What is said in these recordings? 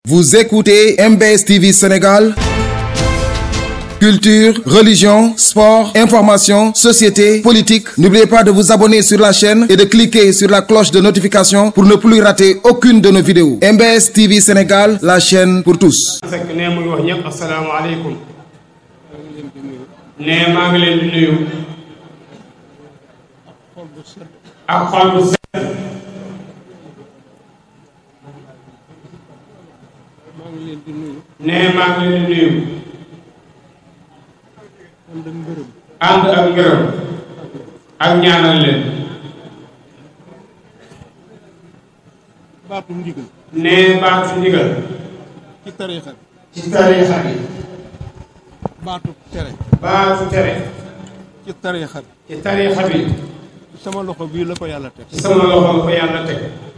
Vous écoutez MBS TV Sénégal Culture, religion, sport, information, société, politique. N'oubliez pas de vous abonner sur la chaîne et de cliquer sur la cloche de notification pour ne plus rater aucune de nos vidéos. MBS TV Sénégal, la chaîne pour tous. fekk ne mu ngi wax ñëpp asalaamaaleykum ne maa ngi leen di nuyu ak xol bu set ne maa ngi leen di nuyu ànd ak ngërëm ak ñaanal leen baatu ndigal ne baatu ndigal ci tariixa bi ci tariixa bi baatu tere baatu tere ci tariixa bi ci tariixa bi ci sama loxo bii la ko yàlla teg ci sama loxo la ko yàlla teg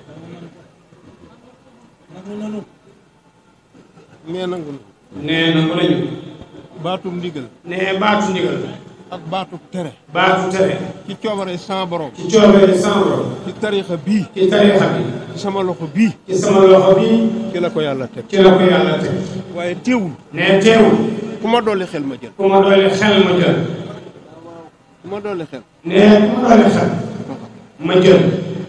nee nangu na nee na mën nañu baatu ndigal nee baatu ndigal ak baatu tere baatu tere ci coobare sans borom ci coobare sama borom ci tariixa bii ci tariixa bi ci sama loxo bii ci sama loxo bi ci la ko yàlla teg ci la ko yàlla teg waaye teewul nee teewul ku ma dolli xel ma jël ku ma doole xel ma jël ku ma dolli xel nee ku ma doole xel ma jël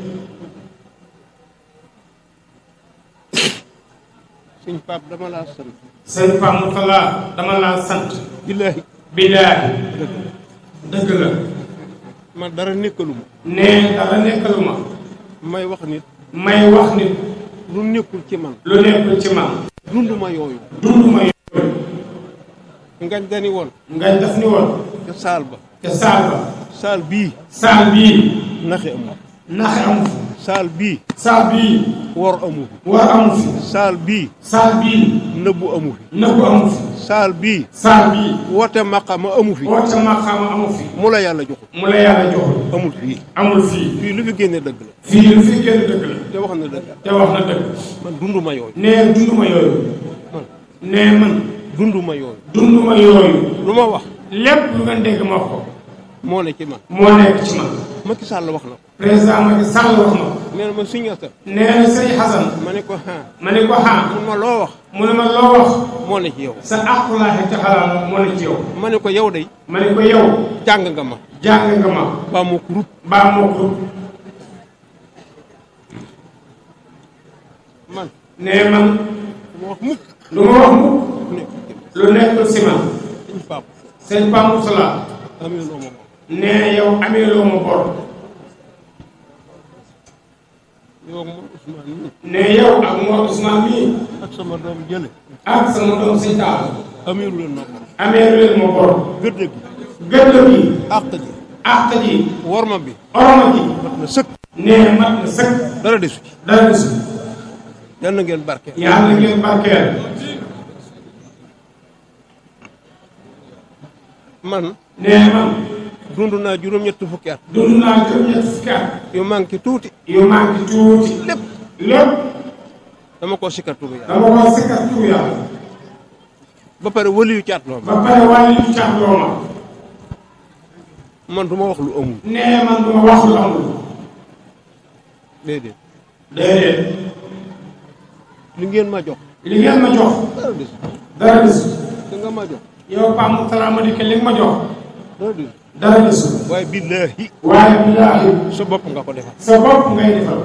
suñ paap dama laa sant sëñ Pam Moutala dama laa sant billaahi billaahi dëgg la ma dara nekkaluma nee dara nekkaluma may wax nit may wax nit lu nekkul ci man lu nekkul ci man dund ma yooyu dund ma yooyu ngañ dani woon nga def ni woon ca saal ba ca saal ba saal bii saal bii naxe amu naxe amu fi saal bii saal bii wor amu fi war amu fi saal bii saal bii nëbbu amu fi nëbbu amu fi saal bii saal bii woote maqama amu fi woote maqaama amu fi mu la yàlla joxul mu la yàlla joxul amul fii amul fii fii lu fi génne dëgg la fii lu fi génn dëgg la te wax na dëgg te wax na dëgg man dunduma yooyu nee dunduma yooyu man nee man dunduma yooyu dunduma yooyu lu ma wax lépp lu ngeen dégg ma wax ko moo ne ci man moo nekk ci man Macky Sall wax na ko président Macky Sall wax na ko nee na ma suñu sa nee na sëñ Xasan ma ne ko ah ma ne ko xaa mun ma loo wax mu ne ma loo wax moo ne ci yow sa aqulaahi taxalaa moo ne ci yow ma ne ko yow day ma ne ko yow jàng nga ma jàng nga ma baa moo ko rut baa moo ko man nee man du ma wax mukk lu ma wax mukk nekk ci man lu nekkul si man suñ pap sëñ Pam Moutala amee loo ma moom nee yow amee loo ma bor yow ak moom Ousmane mii nee yow ak Mor Ousmane mii ak sama doom jële ak sama doom sëñ Taal ameeru leen ma ko amee leen ma bor gëdd gi gëdd gi àq ji àq ji worma bi oroma ji mat na sëkk nee mat na sëkk dara desu ci dara desu yal na ngeen barke yàlla ngeen barkeel man nee man dund naa juróom-ñetti fukki at dund naa juróom-ñett fukki at yu manqué tuuti yu manqué tuuti lépp lépp dama ko sikkat turu yàlla dama ko sikkat tur yàlla ba pare waliyu caat loo ma ba pare wàllu yu caat loo ma man du ma wax lu amul nee man duma wax lu amul déedéet déedéet li ngeen ma jox li ngeen ma jox dara desu dara desu li nga ma jox yow Pam Moutala ma dikke li nga ma jox dara desu dara desu waaye billaahi waaye billaahi sa bopp nga ko defal sa bopp ngay defal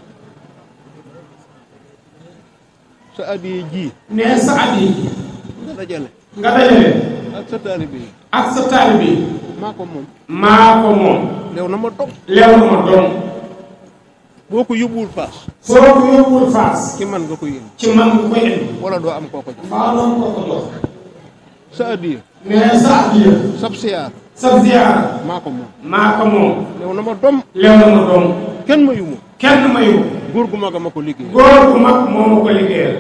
sa addiye ji nee sa at yi nga dajale nga dajale ak sa taalibe yi ak sa taalibe bi maa ko moom maa ko moom lew na ma dog leew na ma doom boo ko yóbbuwul paas soo ko yóbbuwul faas ci man nga ko yéen ci man nga koy indi wala doo am koo ko jox mbaa doon ko ko jox sa addiye nee sa at yi sab siyaar sa ziyaara maa ko moom maa ko moom lew na ma dom leew na ma doom kenn ma yu ma kenn mayu góor gu mag a ma ko liggéey góor bu mag moo ma ko liggéeyal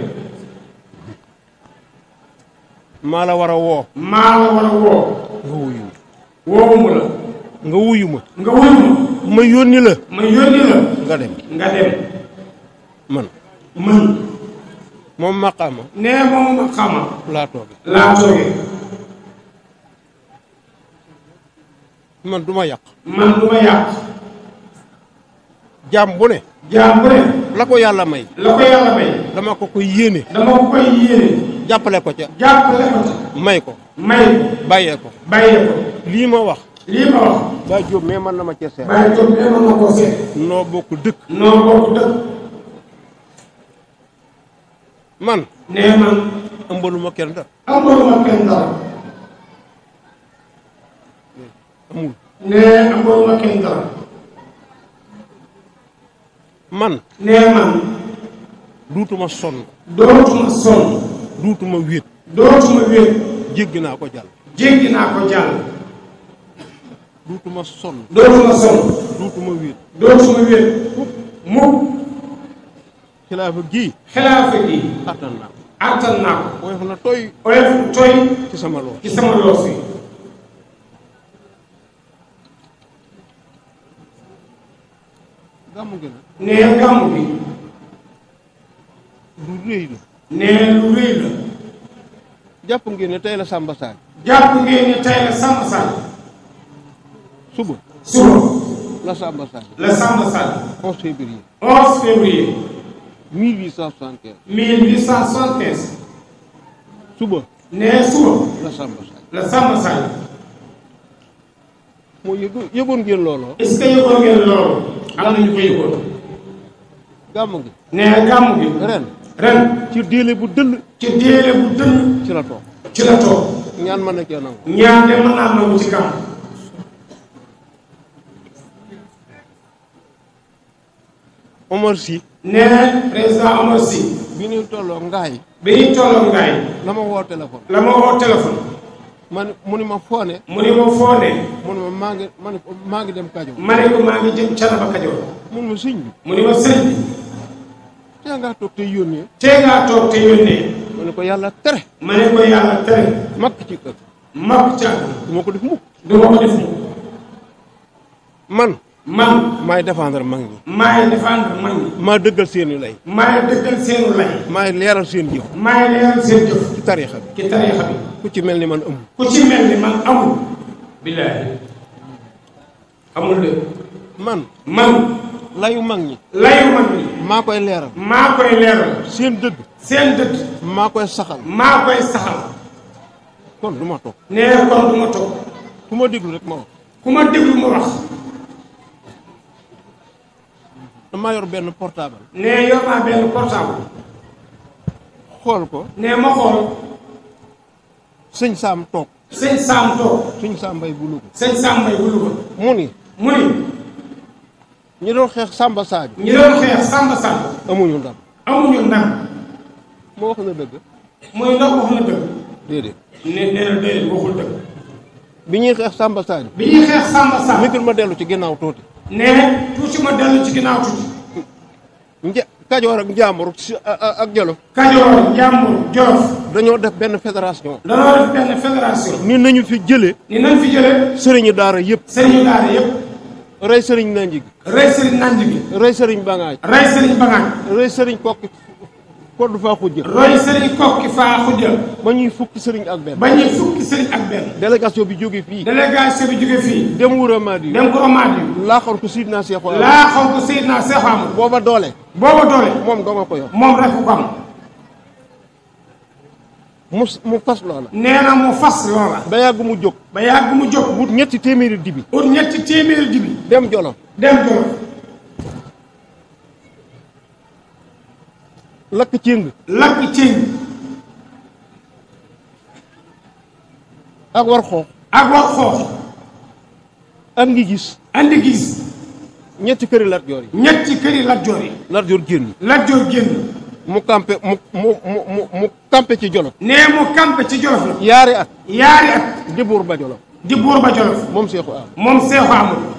maa la war a woo maa la war a woo nga wuyu woowumu la nga wuyu ma nga wuyu ma ma yónni la ma yónni la nga dem nga dem man man moom maqaama nee moom ma xama laa tooge laa toogee man du ma yàq man du ma yàq jaam bu ne jaam bu ne la ko yàlla may la ko yàlla may dama ko koy yéene dama ko koy yéene jàppale ko ca jàppale ko ci may ko may ko bàyyee ko bàyyee ko lii ma wax lii ma wax ba jóob mais man na ma cee seet bàyyi ko mais mën na koo seet noo bokk dëkk noo bokk dëkk man nee man ëmbaluma kenn dara amuluma kenn dara amul nee amuluma kenn dara man nee man duutuma sonn dootuma sonn duutuma wéet dootuma wéet jéggi naa ko jàll jéggi naa ko jàll duutuma sonn dootuma sonn duutuma wéet dootuma wéet mukk xilaafa gii xilaafa gi attan naa ko attan naa ko woyof na toy oyof toy ci sama lool ci sama loos yi gàmmu gi nag nee gàmmu bi lu rëy la nee lu rëy la jàpp ngeen ne tey la Samba Sadio jàpp ngeen ne tey la Samba Sall suba suba la Samba Sadio la Samba Sall 11 février 11 février 1875 1875 suba nee suba la Samba Sadio la Samba Sall moo yëgu yëgoon ngeen looloo est-ce que yëgoon ngeen loolu am na ñu ko yëgoon gàmmu gi nee gàmmu gi ren ren ci déele bu dëll ci déele bu dënn ci la toog ci la toog ñaan mën na cee nangu ñaan de mën naa nangu ci gàmmu Omar Sy nee président Omar Sy bi ñuy tolloo ngaay bi ñu tolloo ngaay la ma woo téléphone la ma woo téléphone ma ne mu ni ma foone mu ni ma foo ne mu ni ma maa ngi ma ne ko maa ngi dem Kajoor ma ne ko maa ngi jëm Canaba Kajoor mu ni ma sëñ bi mu ni ma sëñ bi tee ngaa toog te yónnee tee ngaa toog te yónnee ma ne ko yàlla tere ma ne ko yàlla tere makk ci kër mag ca du ma ko def mukk du ma ko def mu man man maay défendre mag ñi maay défendre mag ñi maa dëggal seeni lay maay dëggal seenu lay maay leeral seen jëf maay leeral seen jëf ci tariixa bi ci tariixa bi ku ci mel ni man amul ku ci mel ni man amul billaahi amul de man man layu mag ñi layu mag ñi maa koy leeral maa koy leeral seen dëgg seen dëkk maa koy saxal maa koy saxal kon du ma toog nee kon du ma toog ku ma déglu rek ma wax ku ma déglu ma wax damaa yor benn portable nee yor naa benn portable xool ko nee ma xool sëñ Saam toog sëñ Saam toog sëñ Saam Mbay bu Louga sëñ Saam Mbay bu Louga mu ni mu ni ñi doon xeex Samba Sadio ñi doon xeex Samba Sall amuñu ndam amuñu ndam moo wax na dëgg muy ndax wax na dëgg déedéet ne nee na déedéet waxul dëgg bi ñuy xeex Samba Sadio bi ñuy xeex Samba Sall mikir ma dellu ci ginnaaw tuuti nee tuuti ma dellu ci ginnaaw tuuti nja Kajoor ak Njaambur si- a- a- ak Jolof Kajoor Njàmbur Jolof dañoo def benn fédération danoo def benn fédération ni nañu fi jële ni nañ fi jële sëriñu daara yëpp sëriñu daara yëpp rey sëriñ Nanji gi rey sëriñ Nanji gi rey sëriñ Bangaaj rey sëriñ Bagaaj rey sëriñ Kokki Koddu faa xujja roy sëriñ kokki faa xujja ba ñuy fukki sëriñ ak benn ba ñuy fukki sëriñ ak benn délégation bi jóge fii délégation bi jóge fii dem Wura Madi dem ko Romaat yi laaxoon ko Sidna Cheikh Oumar laa xaw ko Seydina Seex Amadu booba doole booba doole moom doo nga ko yor moom rek ko am mu mu fas loola nee na mu fas loola ba yàgg mu jóg ba yàgg mu jóg wut ñetti téeméeri dibi ut ñetti téeméeri dibi dem Jolof dem Jolof lakk céng lakk céng ak war xoox ak wax xoox ak ngi gis andi gis ñetti këri Lat Joor yi ñetti këri Lat Joor yi Lat Joor génn Lat Joor génn mu campé mu mu mu mu mu campé ci Jolof nee mu campé ci Jolof la yaari at yaari at di buur ba Jolof di buur ba Jolof moom Seexu am moom Seexu Amadu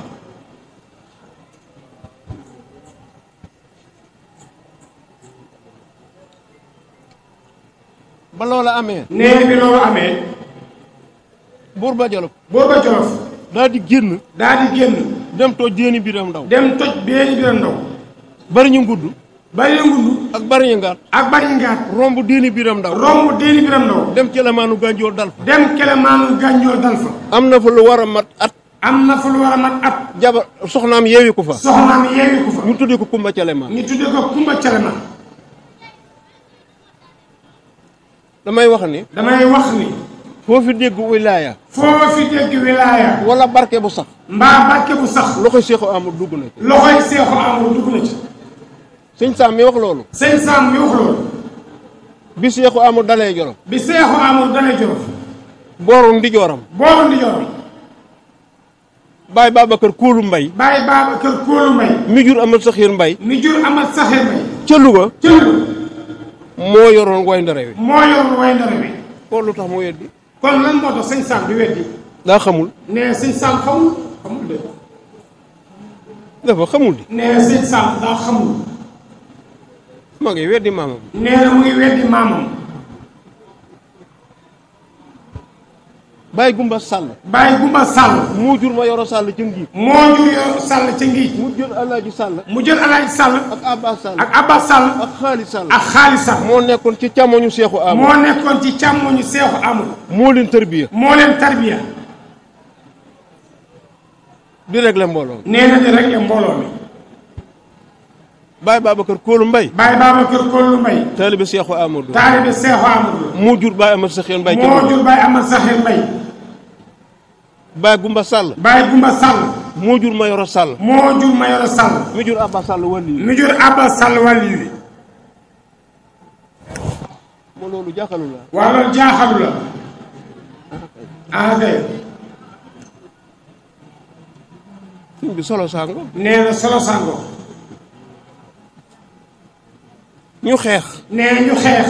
ba loola amee nee bi loolu amee buur ba Jolof buur ba Jolof daal di génn daal di génn dem toj jéeni biram ndaw dem toj beeni biram ndaw bari ñu ngudd bari ngulu ak bari ñu ngaat ak bari ngaat romb déeni biram ndaw romb deeni biram ndaw dem ci lamaanu gànjoor dal fa dem kelemaanu gànjoor dal fa am na fa lu war a mat at am na fu lu war a mat at jabar soxnaam yeewi ko fa soxnaam yeewi ko fa ñu tuddee ko Kumba Calema ñu tudde ko Kumba Calema damay wax ni damay wax ni foo fi dégg wilaaya foo fi dégg wilaaya wala barke bu sax mbaa barke bu sax loxoy Seexu Amadu dugg na ci loxoy seexu amul dugg na ci sëñ Sam mi wax loolu sëñ Sam mi wax loolu bi Seexu Amadu dalee Jolof bi seexu amul dana jorof booru ndijooram boobu ndi jorom Baay Babacar Kóolu Mbay bàyyi baaba kër kóolu mbay mi jur Amat Saxiir Mbay mi jur amat saxir mbay ca Louga cël moo yoroon way ndare wi moo yor way ndara bi kon lu tax mu weddi kon lan moo tax sëñ Sam di weddi daa xamul nee sëñ Sam xamul xamul de dafa xamul di nee sëñ Sam daa xamul ma ngi weddi maamam nee na mu ngi weddi maamam Baay Gumba Sàll bàyyi gumba sàll moo jur ma yoro Sàll ca ngiit moo jur yor sàll ca ngiij mu jël Alaaji Sàll mu jël alaaji sàll ak Abbas Sàll ak abbas sàll ak Xaali Sàll ak xaalis sàll moo nekkoon ci càmmoñu Seexu Amadu moo nekkoon ci càmmoñu seexu amul moo leen tërbiya moo leen tarbiya di réglé mbooloo nee na di rek ya mbooloo mi Baay Babacar Kóolu Mbay bàyyi Babacar Kollu Mbay taalibe Seexu Amadu taalibe seexu amul moo jur Baay Amat Saxiir Mbay ca moo Louga jur bàyyi amat saxir mbay Baay Gumba Sàll bàyyi gumba sàll moo jur ma yoro Sàll moo jur mayoro sàll mi jur Abbas Sàll wàlli yi mi jur abbas sàll wàlli wi moo loolu jàkkalu la waa loolu jaaxalu la ah kay sëñ bi solo sango nee na solo sango ñu xeex nee ñu xeex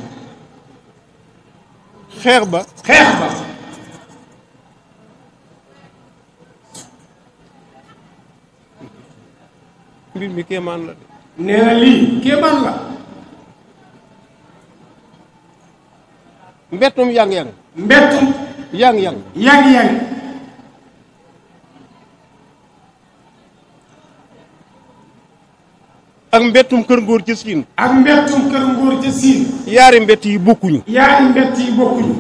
xeex ba xeex ba mbir mi kéemaan la de nee na lii kéemaan la mbettum yang-yang mbettum yang-yang yang-yang ak mbettum kër ngóor ca siin ak mbettum kër ngóor ca siin yaari mbett yi bokkuñu yaari mbett yi bokkuñu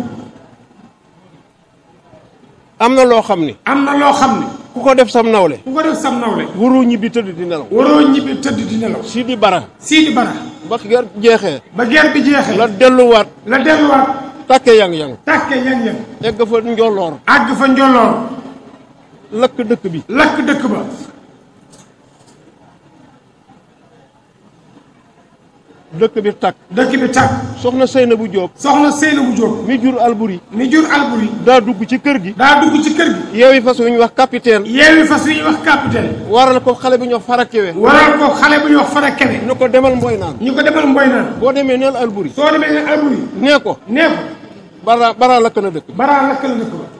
am na loo xam ni am na loo xam ne ku ko def sam nawle ku ko def sam nawle waroo ñibbi tëdd di nelaw waroo ñibbi tëdd di nelaw si di bara Sidi Bara ba ger jeexee ba guerre bi jeexee la delluwaat la delluwaat tàkke yang-yang tàkke yang-yang egg fa njolloor àgg fa njolloor lakk dëkk bi lakk dëkk ba dëkk bi tàkk dëkk bi tàkk soxna Seyna bu Jóob soxna Seyna bu Jóob mi jur Alburi mi jur Alburi daa dugg ci kër gi daa dugg ci kër gi yeewi fas wu ñu wax capitaine yeewi fas wi ñuy wax capitaine waral ko xale bi ñoo farakewe waral ko xale bu ñuy wax fara kebe ñu ko demal mboy naan ñu ko demal mboy naan boo demee neel Alburi soo demee ne Alburi nee ko nee ko bara bara lakk na dëkk baraa lakk la dëkk ba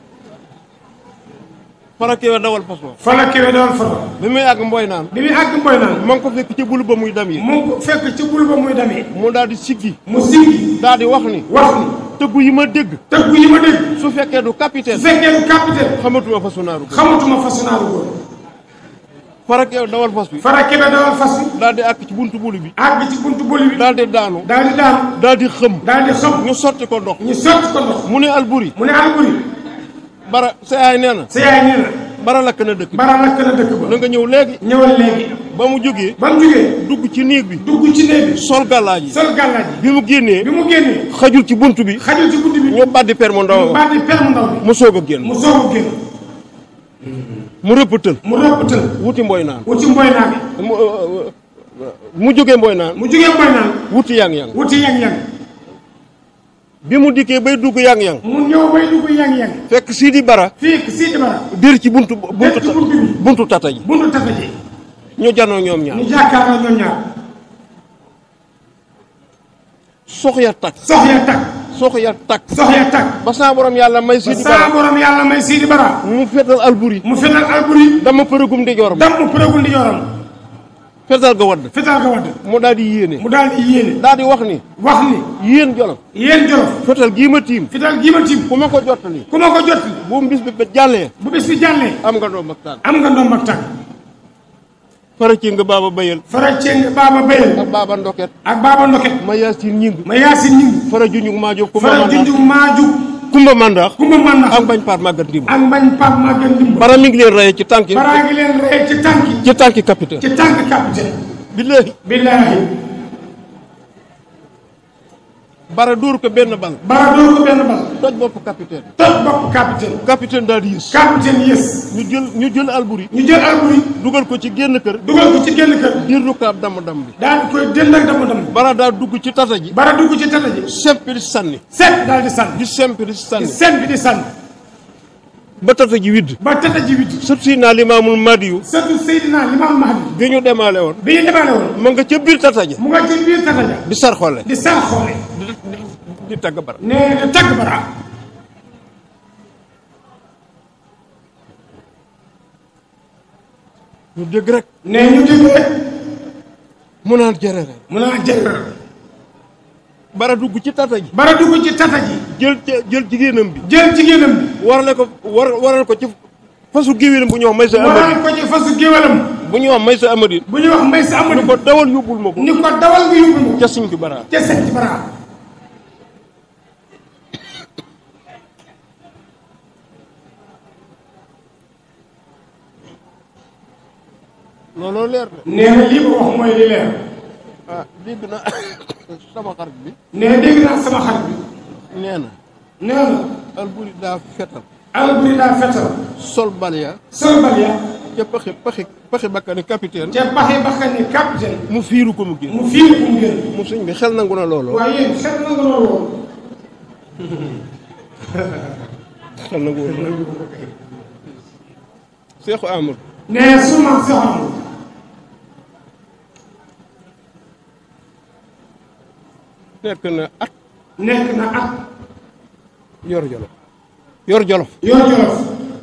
farakewe dawal fas wa fala kebe dawal fara bi muy àgg mboy naan bi muy àgg mboy naan ma ngi ko fekk ci bulu ba muy dam yi mu ngi ko fekk ci bul ba muy demee mu daal di siggi mu siggi daal di wax ni wax ni tëggu yi ma dégg tëggu yi ma dégg su fekkee du su capitaine fekkee du capitaine xamatuma fasu naaru ko xamatuma façonnaaru góor farakewe dawal fas bi fara kebe dawal fas wi daal di àgg ci buntu bulu bi àgg ci buntu boli bi daal di daanu daal di daanu daal di xëm daal di xam ñu sotti ko ndox ñu sotti ko ndox mu ne Alburi mu ne Alburi bara sa yaay nee na sa yaay nee na bara lakk na dëkk bi bara lakk na dëkk ba na nga ñëw léegi ñëwal léegi ba mu jógee ba mu jógee dugg ci néeg bi dugg ci néeg bi sol gàllaaj yi sol gàllaaj yi bi mu génnee bi mu génnee xajul ci bunt bi xajul ci guddi bi ñu baddi per mu ndaw baat di per mu ndaw bi mu soog a génn mu soog a génn mu rëppatal mu rëppatal wuti mboy naan wuti mboy naa bi mu euh, mu jógee mboy naan mu jógee mboy naan wuti yang-yang wuti yang-yang bi mu dikkee bay dugg yang-yang mu ñëw bay dugg yang-yang fekk Sidi Bara fii Sidi Bara dir ci buntu buntu ci buntu bi. buntu tata ji buntu tata ji ñu janoo ñoom ñaar ñu jàkkaarloo ñoom ñaar sox ya takk sox ya takk sox ya takk sox ya takk ba saa borom yàlla may ba Sidi saa Bara borom yàlla may Sidi Bara mu fetal Alburi mu fetal Alburi dama përëgum di joram dam mu përëgul di joram fetal ga wadd fetal ga wadd mu daal di yéene mu daal di yéene daal di wax ni wax ni yéen jolof yéen jolof fetal gii ma tiim fetal gii ma tiim ku ma ko jottali ku ma ko jot bu mu bis bi ba jàllee bu bis bi jàllee am nga doom ak tànk am nga ndoom ak tànk fara ci nga baaba bayal fara ceng baaba bayal ak baaba ndoket ak baaba ndoket ma yaasin ñing ma yaasin ñing fara juñug maa jóg ku ma fara mandaat junjug maaju kumba mandax kumba man na ak bañ paat màggat ndimb ak mbañ Pape Maguette Ndimba bara mi ngi leen reye ci tànki baraa ngi leen rey ci tànki ci tànki capitaine ci tànk capitaine billahi billaahi bara dóor ko benn bal bara dóor ko benn bal toj bopp capitaine toj bopp capitaine capitaine daal di yës capitaine yës ñu jël ñu jël alburi ñu jël alburi dugal ko ci génn kër dugal ko ci génn kër diir rukaab damm damm bi daal di koy dënd ak dama dama bara daal dugg ci tata ji bara dugg ci tata ji sempi di sànni seet daal di sànni di sempi di di sànni seen bi di sànni ba tata ji widd ba tata ji witti sët si naa limaamul madiyu surtout Seydina Limam Mahdi bi ñu demaale woon bi ñu demaale woon ma nga ca biir tata ja mu nga ci biir tata ja di sar xolle di sar xoole di di di tagg bara nee na tagg bara ñu dégg rek nee ñu dégg rek mu naan jërëre mu naa jër bara dugg ci tata ji bara dugg ci tata ji jël jël jigéenam bi jël jigéenam bi warale ko war waral ko ci fasu géwélam bu ñu wax may sa amadi waral ko ci fasu géwalam bu ñu wax may sa amadi bu ñuy wax mbay sa amul ni ko dawal yóbbul ma ko ni ko dawal nga yóbbu ma ca siñ ki bara ca set ci bara looloo leer de nee na lii ma wax mooy li leer ah dégg na sama xarit bi nee dégg naa sama xarit bi nee na nee na alburi daa fetal alburi daa fetal sol bal ya sol bal ya ca paxi paxi paxi bakkani capitaine te baxi baxa ni capitaine mu fiiru ko mu génn mu fiir ku mu génn mu sëñ bi xel nangu na looloo waaye yéen xet na nga loolu woon xel nangu woon Seexu Amadou nee su ma soxam nekk na at nekk na at yor jolof yor jolof yor jolof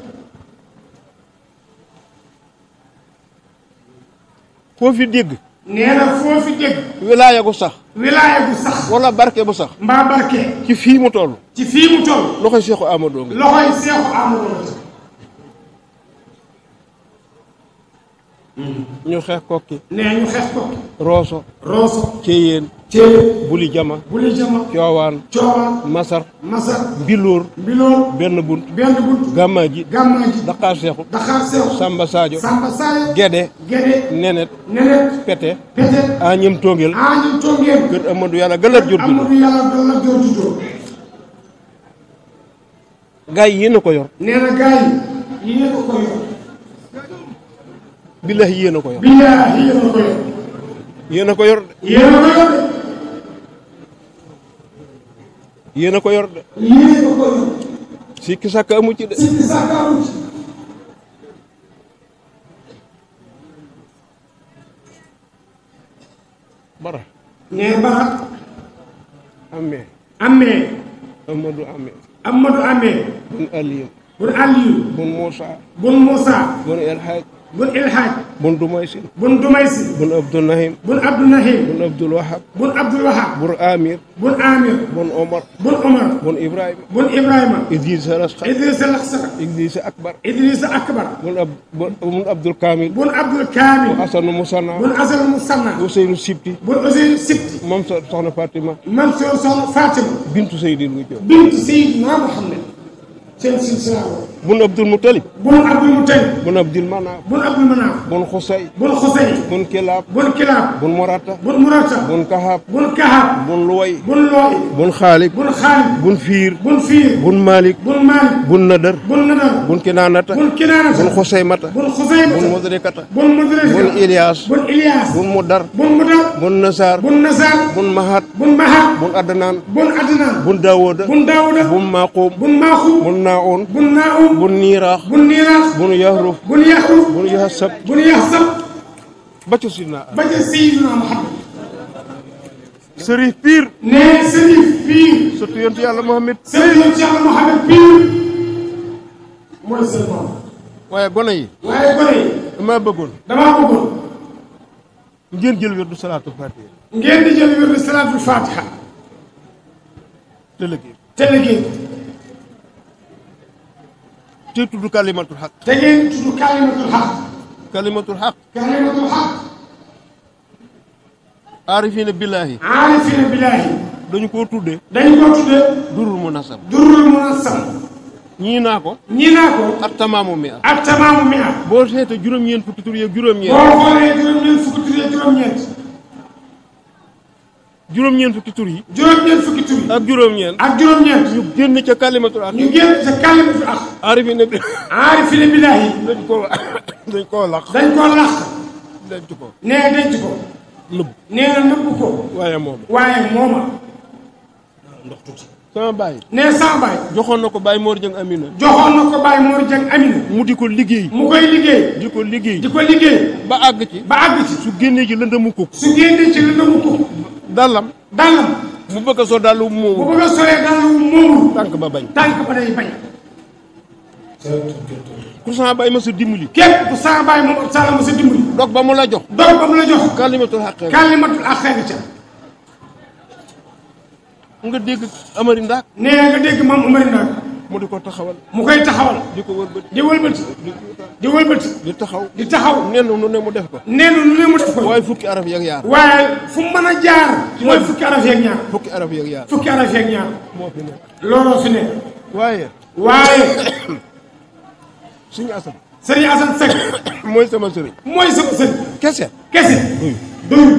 koo fi dégg nee na foo fi dégg wilaaya gu sax wilaaya bu sax wala barke bu sax mbaa barke ci fii mu toll ci fii mu toll loxoy Seexu Amadou nga loxoy seexu amadou ñu xeex kokki nee ñu xeex ko rooso rooso ceyeen téye buli jama buli jama coowaan coowaan masar masar mbilóor mbiloor benn bunt benn bunt gàmmaaji gàmmaaji daqaar seexu daxaar seexu samba sadio samba saayo gede gede nenet nenet pete pete añem tongel añu tongeen kër amadou yàlla galat jur gi amadou yàlla dalla jor juddoo gaa yi yéen a ko yor nee na gars yi yéen a ko yor billahi yéen a ko yor billaahi yéen a ko yor yéen a ko yor de yéen a ko yor de yéen a ko yor de yéen a ko yor sikki sàkk amu ci de sikki sàkkaaru ci bara nee bara amee amee amadou amee amadou amee bun aliyu bun aliyu bun moussa bun moussa bun elhaj bun ilhaaj bun dumaysin bun dumaysi bun abdou nahim bun abdounahim bun abdoul wahab bun abdoul wahab bun amir bun amir bun omar bun omar bun ibrahima bun ibrahima idrissa lasxar idrissa laxsara idrissa akbar idrissa akbar bun ab bun abdoul kamil bun abdoul kamil hasanu musanna bun asal musanna ousseynou sibti bun oseynu sibti moom so soxna fatima mansour soxna fatima bintu seydil wu jow bintu seydina muhammad seen silsila bun abdoul moutalib bun abdul mutalib bun abdil manaf bun abdul manaaf bun xusay bun xusay bun kilab bun kilaab bun morata bun murata bun kahab bun kahab bun luway bun looy bun xaalib bun xaalib bun fiir bun fiir bun malik bun maalik bun nadar bun nadar bun kinaanata bun kinaanata bun xusaymata bun xusaymata bun mudrikata bun mudrika bun ilias bun ilias bun mudar bun mudar bun nasar bun nasar bun mahat bun mahab bun adnan bun adnan bun dawoda bun daawuda bun maqum bun maaxum bun naun bun naum bun niiraax bun niiraax bun yahruf bun yaxruf bun yahsab bun yaxsab ba ca sidna ba ca Seydina Muhammad sërif piir ne sërif piir surtout yontu yàlla Muhammad sërif yoon ci Yàlla Muhammad piir mooy seen moom waaye gone yi waaye gone yi dama bëggoon damaa bëggoon ngeen jël wirdu salaatu fatiha ngeen di jël wirdu salaatul fatiha te liggéey te liggéey te tudd kalimatul xaq te ngeen tudd kalimatul xaq kalimatul xaq kalimatul xaq aarifina billahi aarifina billaahi dañu koo tuddee dañ koo tuddee durul mu nasab durul munassam ñii naa ko ñii naa ko ak tamaamu mi at ak tamaamu mi at boo seetee juróom-ñeent fukki tur yeeg juróom-ñeent boo xoolee juróom-ñeent fukki tur yi juróom-ñeent juróom-ñeent fukki tur yi juróom-ñeent fukki tur yi ak juróom-ñeent ak juróom-ñeent ñu génn ca kalimatul ak ñu génn sa kalimatu ak arifina bi aarifina billaahi dañ koo dañ koo laq dañ koo làq denc ko nee denc ko nëbb nee na nëbb ko waaye moom waaye mooma sama baay nee sama baay joxoon na ko Baye Mor Dieng Amina joxoon na ko Baye Mor Dieng Amina mu di ko liggéey mu koy liggéey di ko liggéey di ko liggéey ba àgg ci ba àgg ci su génnee ci lëndëmu kuk su génnee ci lëndëmu ko dallam dàllam mu bëgg a soo dallu bu moomu bëgg a solee dàll wu moomul tànk ba bañ tànk ba day bañ ku sama baay ma sa dimbali képp ku sama baay moom sala ma sa dimbali dog ba mu la jox doog ba mu la jox kalimatul xaqe kàllimatul ak xeetu ca nga dégg amari ndaak nee nga dégg maam Umar Ndak mu di ko taxawal mu koy taxawal di ko wëlbati di wëlbati di wëlbati di taxaw di taxaw nen nu ne mu def ko nee na lu ne mu def ko waaye fukki araf yeeg yaar waaye fu mu mën a jaar mooy fukki araf yeeg ñaar fukki araf yeeg yaar fukki araf yeeg ñaar moo fi nekk looloo fi nekk waaye waaye suñu asam sëriñ Assane Seck mooy sama sëriñ mooy sama sëriñ kese kese doyul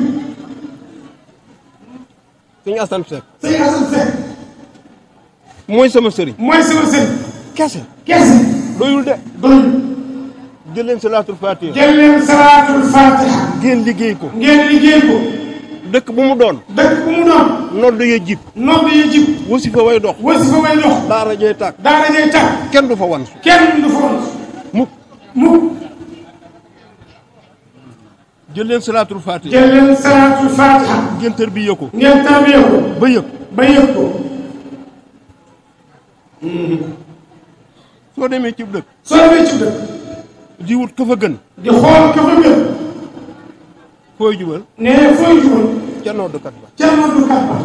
suñu asam seek sëriñ Assane Seck mooy sama sëriñ mooy sama sëriñ kese kese doyul de doyul jël leen salaatul fatiha jël leen salaatul fatiha ngeen liggéey ko ngeen liggéey ko dëkk bu mu doon dëkk bu mu doon nodd ya jib nodd yi jib wasifa way dox wasi fa way dox daara jey tàkk daara jay tàkk kenn du fa wan su kenn du fa woon mukk mukk jël leen salaatul fatiha jël leen salaatul fatiha ngeen tër bi yëkko ngeen tarbiyee ko ba yëg ba yëg ko soo demee ci dëkk soo demee ci dëkk di wut ka fa gën di xool ka fa gën fooy jubal nee fooy jubal ca noddkat ba ca noddukat ba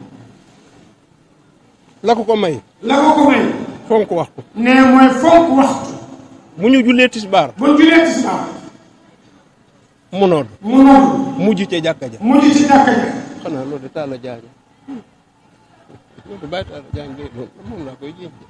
la ko ko may la ko ko may fonk wax ko nee mooy fonk waxtu mu ñu jullee tisbaar bu julee tisbaar mu nodd mu nodd mujj ca jàkka ja mujj ci jàkka ja xanaa loolu de taala jaañ loolu de bàyyi taala jaañ de loolu moom laa koy jéem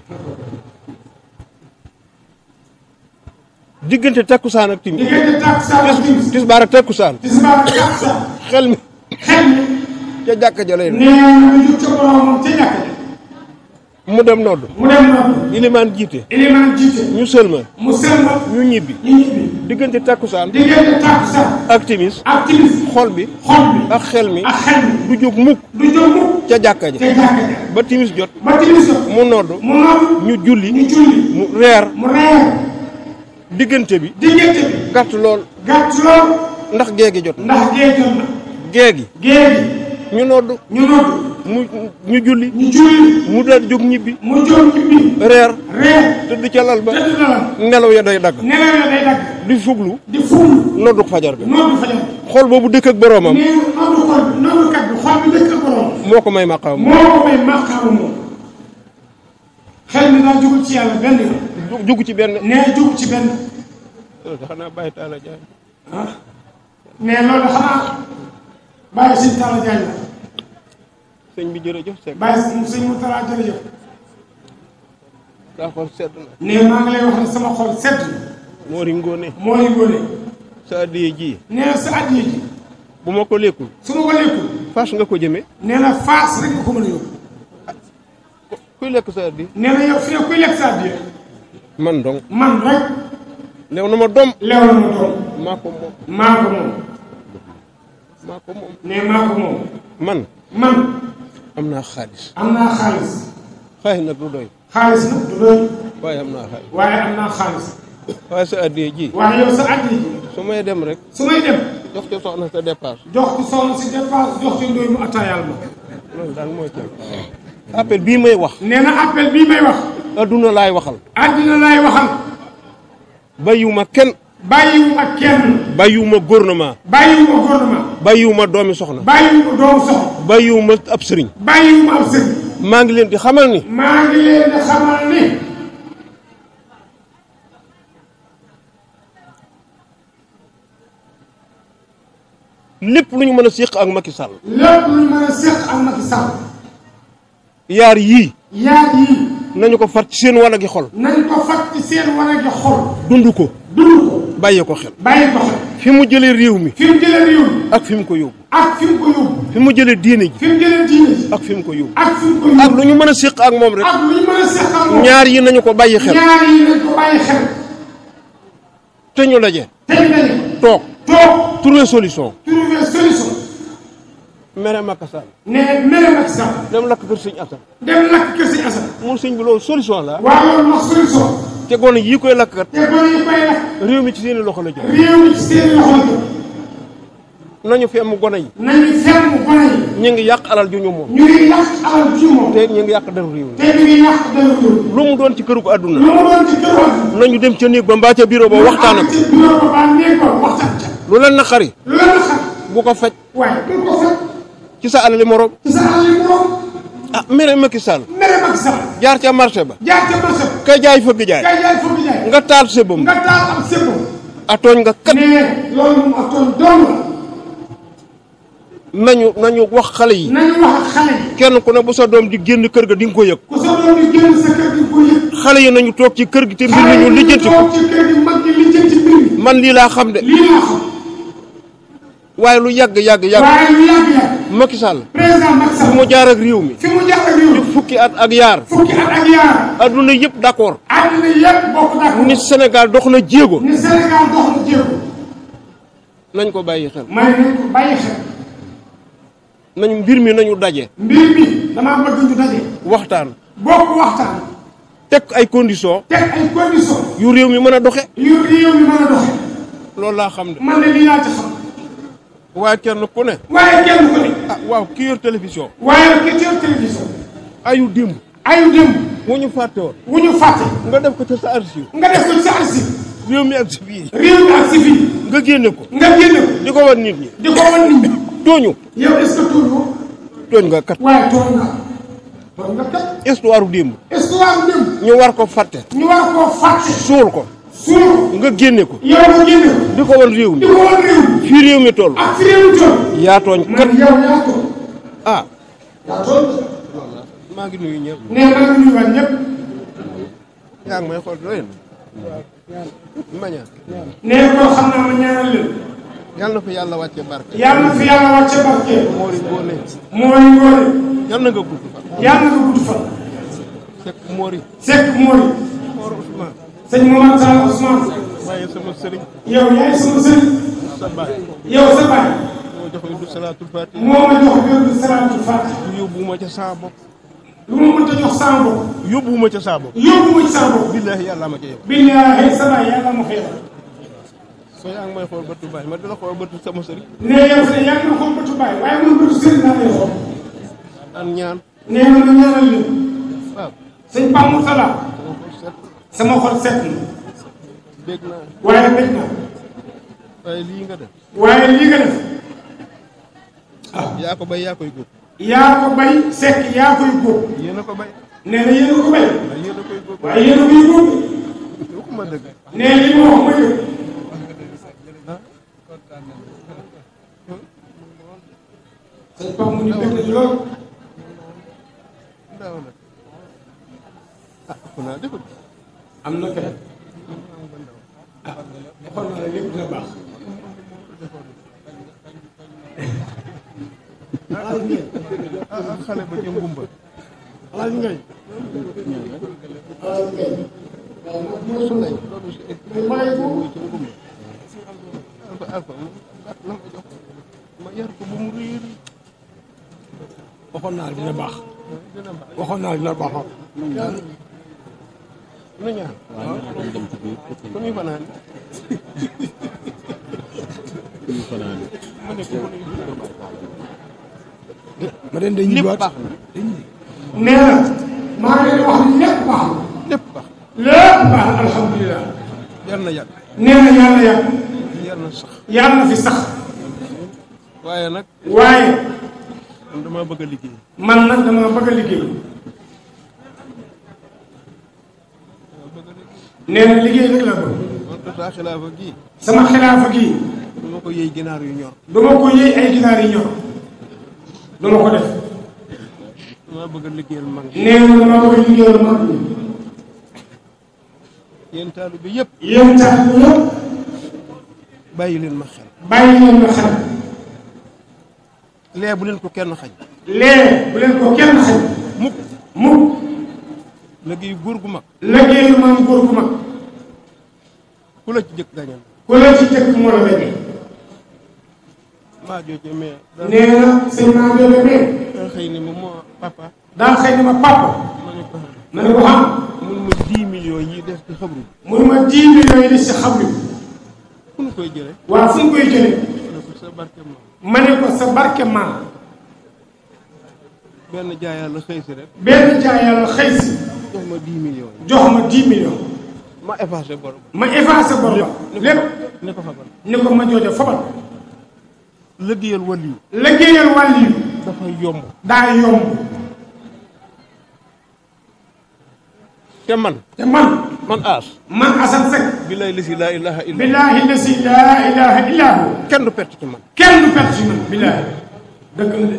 diggante takkusaan ak timis diggante takkusaan ak timis tisbaar ak takkusaan tisbaar ak takkusaan xel mi xel mi ca jàkka ja lay doon nee na mu jug ca boromam ca jàkka ja mu dem nodd mu dem nodd ilimaan jiite ilimaan jiite ñu sëlma mu selma ñu ñibbi ñu ñibbi diggante takkusaan diggante takkusaan ak timis ak timis xol bi xol bi ak xel mi ak xel mi du jóg mukk du jóg mukk ca jàkka ja ca jàkka ja ba timis jot ba timis jot mu nodd mu nodd ñu julli ñu julli mu reer mu reer diggante bi diggante bi gàtt lool gàtt lool ndax géegi jot na ndax gee jot na géegi gée gi ñu nodd ñu nodd mu ñu julli ñu julli mu daal jóg ñibbi mu jóg ñibbi reer reer tëdd ca lal ba tëdd na la nelaw ya day dagg nelaw ya day dagg di fuglu di ful noddu fajar bi noddu fajar xol boobu dëkk ak boroomam nee noddu xol bi noddu kat bi xol bi dëkk ak borom moo ko may maqaam moo ko may màqaamu moom xel mi daal jugul ci yàlla benn yoon jug ci benn nee jug ci benn xanaa bàyyi taala jaay ah mais loolu xanaa bàyyi sëñ Talla Diagne la sëñ bi jërëjëf Seck bàyyi sëñ Moutala jërëjëf saa xol sedd na nee maa ngi lay wax ne sama xol sedd na moo ri ngóone moo ngi góone sa addiye ji nee na sa addiya ji bu ma ko lekkul su ma ko lekkul fas nga ko jëme nee na faas rek nga ko mën a yóbbu kuy lekk sa addi nee na yow fi ne kuy lekk sa addiya man dong man rek lew na ma dom lew na ma doom maa ko moom maa ko moom maa ko moom nee maa ko moom man man am naa xaalis am naa xaalis xaalis nag du doy xaalis nag du doy waaye am naa xaalis waaye am naa xaalis waaye sa addiye ji waaye yow sa addiya ji su may dem rek su may dem jox ca soxna sa dépasse jox ko soxna si dépense jox ci ndóoy mu attaayaal ma loolu daal mooy ca appel bii may wax nee na appel bii may wax adduna laay waxal àddina laay waxal bàyyiwuma kenn bàyyiwuma kenn bàyyiwuma gouvernement bàyyiwuma gouvernement bàyyiwuma doomi soxna bàyyiwuma doomu soxna bàyyiwuma ab sëriñ bàyyiwuma ab sëriñ maa ngi leen di xamal ni maa ngi leen di xamal ni lépp lu ñu mën a séq ak Macky Sall lépp lu ñu mën a séq ak Macky Sall yaar yii yaar yii nañu ko far ci seen wanagi xol nañ ko fat ci seen war a gi xol dund ko dund ko bàyyi ko xel bàyyi ko xel fi mu jëlee réew mi fi mu jëlee réew mi ak fi mu ko yóbbu ak fi mu ko yóbbu fi mu jëlee diine ji fi mu jëlee diine ji ak fi mu ko yóbbu ak fi mu ko ak yóbbu lu ñu mën a séq ak moom rek ak lu ñu mën a seqal moom ñaar yi nañu ko bàyyi xel ñaar yi nañ ko bàyyi xel te ñu daje te ñu daje toog toog trouver solution trouver solution mere Macky Sall ne mere Macky Sall dem lakk kër sëñ Assane dem lakk kër Sëñ Assane mun sëñ bi loolu solution la waaw loolu wax solution te gone yii koy lakk kat te gone yi koy lakk réew mi ci seeni loxo la jëm réew mi ci seen loxo la jëm nañu fi am gone yi nañu ferme gone yi ñu ngi yàq alal ju ñu moom ñu ngi yàq alal ji moom te ñu ngi yàq deru réew mi te ñu ngi yàq dara réew lu mu doon ci këru ko àdduna lu mu doon ci kër wax nañu dem ca néeg ba mbaa ca bureau ba waxtaan ak ci bureau ba baa néeg ba waxtaan ca lu leen naqari lu la na xam bu ko faj waaye du ko fekk ci sa alali morom ci sa alal yi moom ah mere Macky Sall mere Macky Sall jaar ca marché ba jaar ca marché ba kay jaay fëgg jaay kay jaay foofu jaay nga taal sëbam nga taal am sebo a tooñ nga kat mais loolu moom ak toon doom nañu nañu wax xale yi la nañu wax ak xale yi kenn ku ne bu sa doom di génn kër ga di nga ko yëg ku sa doom di génn sa kër gi ko yëg xale yi nañu toog ci kër gi te mbir mi xale ñu yi lijjanti ko toog ci kër gi mag gi lijjanti mbir mi man lii laa xam de lii laa xam waaye lu yàgg yàgg yàgg waaye lu yàgg-yàgg Macky Sall président Macky fu Sall mu jaar ak réew mi fi mu jaar ak réew fukki at ak yaar fukki at ak yaar adduna yëpp d'accord àddina yëpp bokk d'accord ni Sénégal dox na jéego ni Sénégal dox na jéego nañ ko bàyyi xel may nañ ko bàyyi xel nañ mbir mi nañu daje mbir mi damaa bëgg ñu daje waxtaan bokk waxtaan teg ay conditions teg ay conditions yu réew mi mën a doxe yu réew mi mën a doxe loolu laa xam de man ne lii laa ci xam waaye kenn ku ne waaye kenn ko ne ah waaw ki yor télévision waaye ki teew télévision ayu démb ayu démb moo ñu fàtte woon wu ñu fàtte nga def ko ca sa archive nga def ko ci sa archive réew mi ak si fii réew mi ak si fii nga génne ko nga génne ko di ko wan nit ñi di ko wan nit ñi tooñu yow est ce que tuuti tooñ nga kat waaye tooñ nga tooñ nga kat histoire démb histoire démb ñu war ko fàtte ñu war koo fàtte suul ko suul nga génne ko yow nga génne ko di ko wan réew di mi ko wan réew mi fii réew mi toll ak fi réew mi toll yaa tooñ kat man yow yaa tooñ ah yaa tooñ maa ngi nuyu ñëpp nee na nga nuyuwaat ñëpp yaa ngi may xool doyen ma ñaan nee ko xam naa ma ñaanal leen yàlla na fa yàlla wàcce barke yàlla na fi yàlla wàcce barke moori góone mooy ngoone yàlla na nga gudd fan yàlla na nga gudd fan fekk moori sekk mooy moor Ousmane sëñ Momar Tall Ousmane waaye sama sëriñ yow yaay sama sëriñ sa baay yow sa baay moo jox du salaatul fatiha moo ma jox wérdu salaatul faatiha yóbbuwuma ca saa bopp lu ma mënta jox sama bopp yóbbuwuma ca saa bopp yóbbu ma ci sama bopp billaahi yàlla ma ca yow billaahi sa baay yàlla ma xëy soo yaa ngi may xool bëtu baay ma di la xool bëtu sama sëriñ nee yow de yaa ngi ma xool bëtu baay waaye man bëtu sëriñ laa lay xool daan ñaan nee na ma ñaanal leen waaw sëñ Pape Mourtala sama xol set sama xol set na dégg naa waaye bëgg na waaye lii nga def waaye lii nga def yaa ko bay yaa koy góob yaa ko bay sekk yaa koy góob yéen a ko bay nee na yéen a ko bay waaye yéen a koy góob waaye yéen a koy góob waxuma dëgg nee li ma wax ma dëgg sëñ Pape mu ni bëgg na ci lool daaw nag ah ëpp naa defut am na kay ah xool naa ne lépp dina baax ah ah xale ba ca ngumba alaaj ngay alaaj ngay su lay loolu si bàyyi ko ca ngumba alfa alfa mu gàtt la ma jox ma yar ko ba mu réer waxoon naa dina baax dina baax waxoon naa dina baax nu ñaan fu ñuy fanaan ma ne ko fu ñuy ma den day lépp ñibbaat baax na nee na maa ngi leen di wax ni lépp baax na lépp baax lépp baax na alhamdulilah yar na yàgg nee na yàlla yàgg yar na sax yàlla na fi sax waaye nag waaye man dama bëgg a liggéey man nag dama bëgg a liggéey nee na liggéey rek la bëgg man tataa xilaafa gii sama xilaafa gii dama ko yëy ginaar yu ñor duma ko yëy ay ginaar yi ñor duma ko def dama bëgg a liggéeyal mag ñi nee na dama bëgg liggéeyal mag ñi yéen taalu bi yëpp yéen tax ñu yëpp bàyyi leen ma xel bàyyi leen ma xel lee bu leen ko kenn xañ lee bu leen ko kenn xañ mukk mukk liggéey góor gu mag liggéeyu maam góor gu mag ku la ci jëkk gañal ku la ci jëkk moo la gañe maa jooje mais da nee na sëñ maa bébé mee da xëy ni ma moo papa daa xëy ni ma papa ma ne ko ma ne ko xam mun ma 10 millions yi des ci xabru mun ma 10 millions yi des ci xam bi fu ñu koy jële waaw fu mu koy jëlee ma ne ko sa barke ma ma ne ko sa barke maam benn jaay yàlla xëy si rek benn jaay yàlla xëy si jox ma 10 millions yi jox ma 10 millions ma effacé bor ba ma effacé bor ba lépp ne ko xabal ni ko ma jooja fobal liggéeyal waliyu liggéeyal wàll yi dafa yomb daa yomb te man te man man aas man Assane Seck billahi lisi laa ilaha illa billaahi lasi laa ilaha illa hu kenn du perte ci man kenn du perte ci man billaahi dëgg la de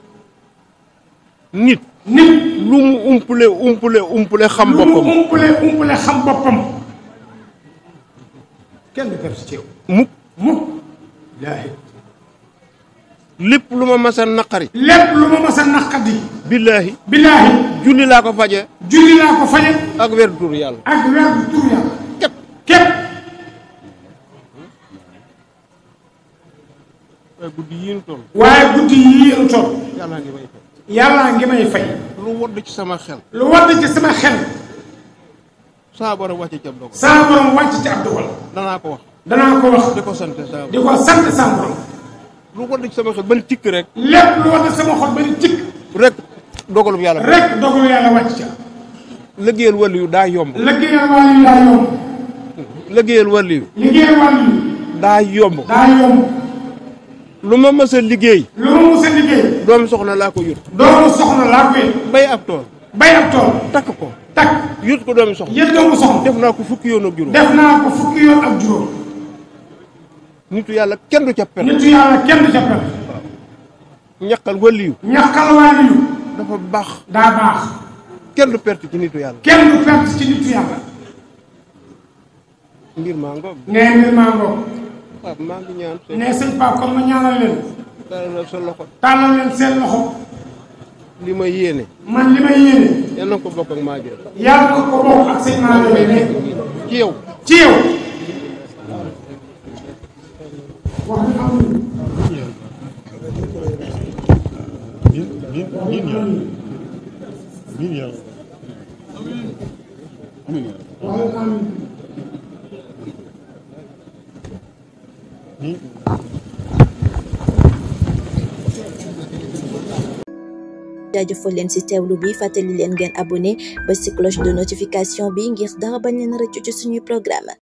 nit nit lu mu umpule umpule umpule xam lu mu boppam umpule umpule xam boppam kenn du perte ci yow mukk mukk billaahi lépp lu ma masa naqari lépp lu ma mas a naqadi billaahi billaahi julli laa ko faje julli laa ko faje ak weer tur yàlla ak weer bu tur yàlla képp képp waaye guddi yi ñu toll waaye guddi yii ñu toll yàllaa ngi may fay yàllaa ngi may fay lu wodd ci sama xel lu wadd ci sama xel saa borom wàcce ci ab dogal saa borom wàcc ci ab dogal danaa ko wax danaa ko wax di ko sant saa di ko sant saa borom lu wodd ci sama xel ban tikk rek lépp lu wadd sama xol ba ni tikk rek dogalub yàlla rek dogalu yàlla wàcc ca liggéeyal waliyu daa yomb liggéeyal wàllu yi daa yomb liggéeyal waliyu liggéeyal wàllu yi daa yomb daa yomb lu ma mës a liggéey lu ma mus a liggéey doomu soxna laa ko yut doomu soxna laa koy bay ab tool bay ab tool takk ko takk yut ko doomu soxna yët doomu soxna def naa ko fukki yoon ak juróom def naa ko fukki yoon ak juróom nitu yàlla kenn du ca per nitu yàlla kenn du ca perte ñaqal waliyu ñàkkal wàllu yu dafa baax daa baax kenn du perte ci nitu yàlla kenn du perte ci nitu yàlla mbir maa ngoog nee mbir maa ngoog waaw maa ngi ñaan seen ne sëñ Pape kon ma ñaanal leen taalal sa loxo tàllal leen seen loxo li ma yéene man li may yéene yal na ko bokk ak maa jël yàlla na ko bokk ak sëñ maa ngi ne ci yow ci yow wax nga xam wax nga xam jaajëfal leen ci teewlu bi fàttali leen ngeen abonné ba ci cloche de notification bi ngir dara bañ leen rëccu ci suñuy programme